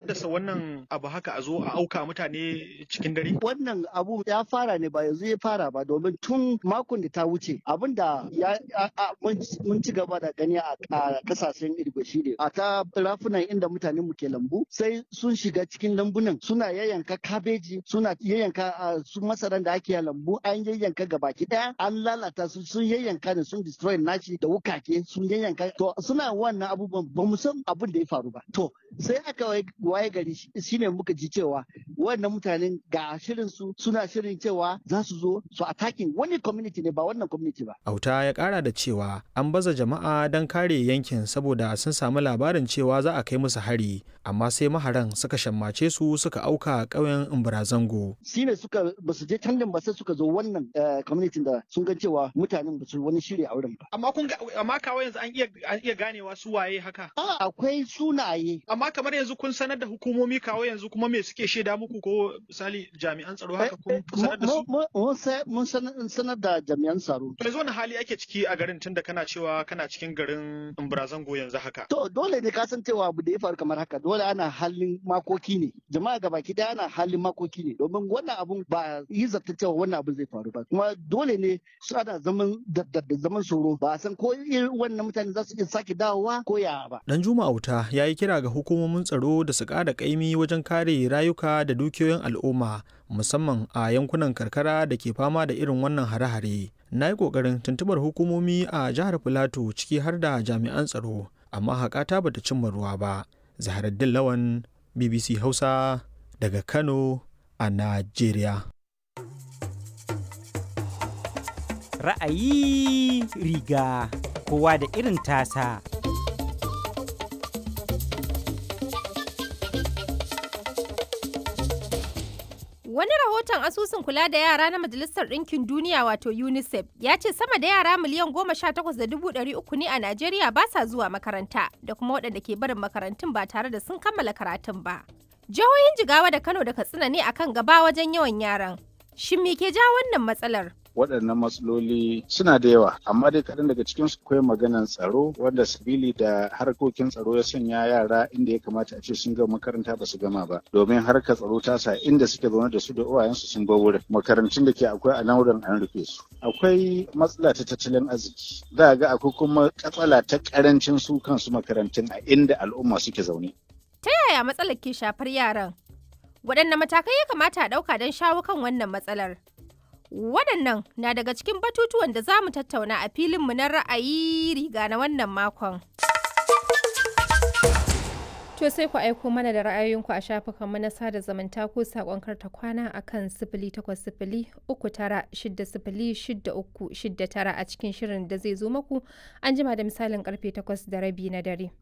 haddasa wannan abu haka a zo a auka mutane cikin dare? Wannan abu ya fara ne ba yanzu ya fara ba domin tun makon da ta wuce abin da ya mun ci gaba da gani a kasashen Irgo shi ne a ta rafunan inda mutanen mu ke lambu sai sun shiga cikin lambunan suna yayyanka kabeji suna yayyanka su masaran da ake lambu an yayyanka gabaki daya an lalata su sun yayyanka da sun destroy nashi da wukake sun yayyanka to suna wannan abubuwan ba mu san abin da ya faru ba to sai aka waye gari shine muka ji cewa wannan mutanen ga shirin su suna shirin cewa za su zo su attacking wani community ne ba wannan community ba auta ya kara da cewa an baza jama'a don kare yankin saboda sun samu labarin cewa za a kai musu hari amma sai maharan suka shammace su suka auka ƙauyen Imbarazango. shine suka ba su je can ba sai suka zo wannan community da sun ga cewa mutanen ba su wani shiri a wurin ba amma kun amma kawai yanzu an iya an iya ganewa su waye haka a akwai sunaye amma kamar yanzu kun sanar da hukumomi kawo yanzu kuma me suke shaida muku ko misali jami'an tsaro haka kun sanar da su mun sanar da jami'an tsaro yanzu wani hali ake ciki a garin tunda kana cewa kana cikin garin Imbarazango yanzu haka to dole ne ka san cewa abu da ya faru kamar haka dole ana halin makoki ne jama'a gabaki daya ana halin makoki ne domin wannan abun ba yi zata cewa wannan abun zai faru ba kuma dole ne su ana zaman da zaman tsoro ba san ko wannan mutane za su iya sake dawowa ko ya ba dan juma auta ya yi kira ga hukumomin tsaro da su ƙara ƙaimi wajen kare rayuka da dukiyoyin al'umma musamman a yankunan karkara da ke fama da irin wannan hare-hare na yi ƙoƙarin tuntubar hukumomi a jihar filato ciki har da jami'an tsaro amma haƙata bata cimma ruwa ba zaharaddin lawan bbc hausa daga kano a najeriya ra'ayi riga kowa da irin tasa Wani rahoton asusun kula da yara na Majalisar Ɗinkin Duniya wato UNICEF ya ce sama da yara miliyan goma sha takwas da dubu ɗari uku ne a Najeriya ba sa zuwa makaranta da kuma waɗanda ke barin makarantun ba tare da sun kammala karatun ba. Jihohin Jigawa da Kano da Katsina ne akan gaba wajen yawan yaran. Shin me ke ja wannan matsalar? waɗannan matsaloli suna da yawa amma dai kaɗan daga cikin su akwai maganan tsaro wanda sabili da harkokin tsaro ya sanya yara inda ya kamata a ce sun gama makaranta ba su gama ba domin harkar tsaro ta sa inda suke zaune da su da uwayensu sun bar wurin makarantun da ke akwai a nan wurin an rufe su akwai matsala ta tattalin arziki za ga akwai kuma katsala ta karancin su kansu makarantun a inda al'umma suke zaune Ta yaya matsalar ke shafar yaran? Waɗanne matakai ya kamata a ɗauka don shawo kan wannan matsalar? Waɗannan na daga cikin batutuwan da za mu tattauna a filinmu na ra'ayi riga na wannan makon. To sai ku aiko mana da ra'ayoyinku a shafukanmu na sada zumunta ko saƙon karta kwana a kan sifili takwas sifili uku tara shidda sifili shidda uku shidda tara a cikin shirin da zai zo maku an jima da misalin karfe takwas da rabi na dare.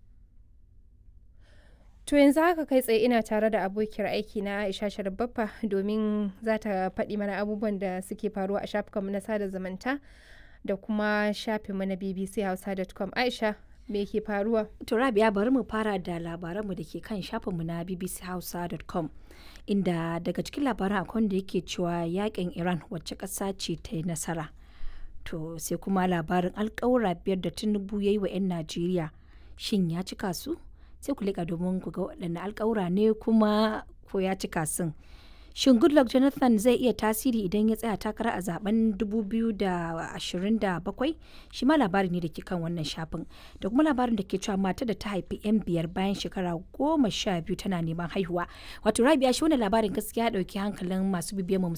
To yanzu haka kai tsaye ina tare da abokiyar aiki na Aisha Sharbaffa domin za ta faɗi mana abubuwan da suke faruwa a shafukanmu na sada zumunta da kuma shafinmu na bbchausa.com. Aisha, me ke faruwa? To Rabia bari mu fara da labaranmu da ke kan shafinmu na bbchausa.com inda daga cikin labaran akwai da yake cewa yakin Iran wacce ƙasa ce ta yi nasara. To sai kuma labarin alƙawura biyar da Tinubu ya yi wa 'yan Najeriya shin ya cika su? sai ku liƙa domin ku ga waɗanne alƙawura ne kuma ko ya cika sun. Shin Goodluck Jonathan zai iya tasiri idan ya tsaya takara a zaben 2027? Shi ma labari ne da ke kan wannan shafin. Da kuma labarin da ke cewa mata da ta haifi 'yan biyar bayan shekara goma sha biyu tana neman haihuwa. Wato Rabia shi wani labarin gaskiya ɗauki hankalin masu bibiyar mu